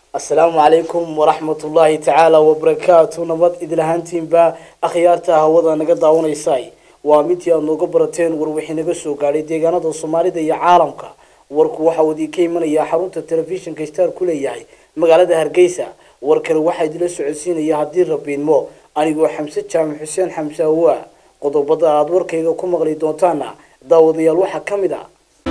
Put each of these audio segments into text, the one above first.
asalaamu calaykum waraxmat ullaahi tacaala wabarakaatu nabad idilahaantiinba akhyaarta hawada naga daawanaysay waa midii aad nooga barateen war wixii naga soo gaadhay deegaanada soomaalida iyo caalamka warku waxa uu idinka imanayaa xarunta telefishinka star ku leeyahay magaalada hargeysa warkani waxaa idila socodsiinaya haddii rabiidmo anigoo xamse jaamac xuseen xamse awa qodobada aada warkayga ku maqli doontaana daawadayaal waxaa ka mid a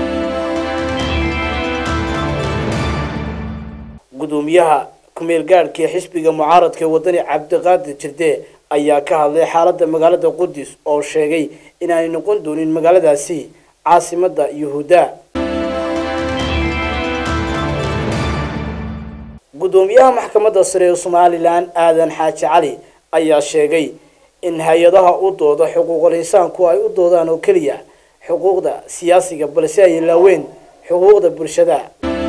gudoomiyaha kumeel gaadhka ee xisbiga mucaaradka ee wadani cabdiqaadir jirde ayaa ka hadlay xaalada magaalada qudus oo sheegay inaanay noqon doonin magaaladaasi caasimada yuhuudda gudoomiyaha maxkamadda sare ee somalilan aadan xaaji cali ayaa sheegay in hay-adaha u dooda xuquuqul insaanku ay u doodaan oo keliya xuquuqda siyaasiga balse ay laaween xuquuqda bulshada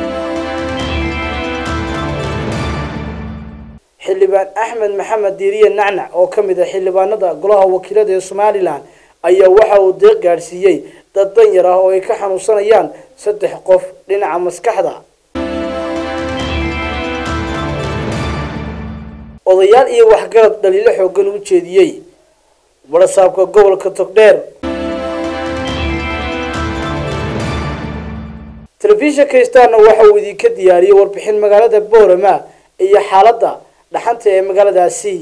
xildhibaan axmed maxamed diiriye nacnac oo ka mid a xildhibaanada golaha wakiilada ee somalilan ayaa waxa uu deeq gaadhsiiyey dad danyar ah oo ay ka xanuunsanayaan saddex qof dhinaca maskaxda odayaal iyo waxgarad dhaliilo xoogan u jeediyey barasaabka gobolka togdheer telefishinka starna waxa uu idinka diyaariyey warbixin magaalada boorama iyo xaaladda dhaxanta ee magaaladaasi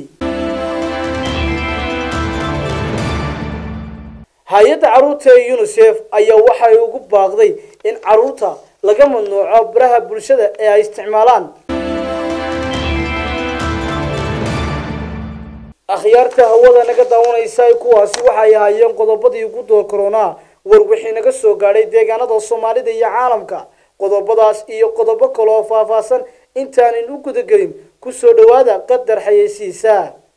hay-adda carruurta ee unisef ayaa waxay ugu baaqday in carruurta laga mamnuuco baraha bulshada ee ay isticmaalaan akhyaarta hawada naga daawanaysa kuwaasi waxay ahaayeen qodobadii ugu door koronaa war wixii naga soo gaadhay deegaanada soomaalida iyo caalamka qodobadaas iyo qodobo kale oo faahfaahsan intaanan u gudagelin kusoo dhawaada qadar xayeysiisa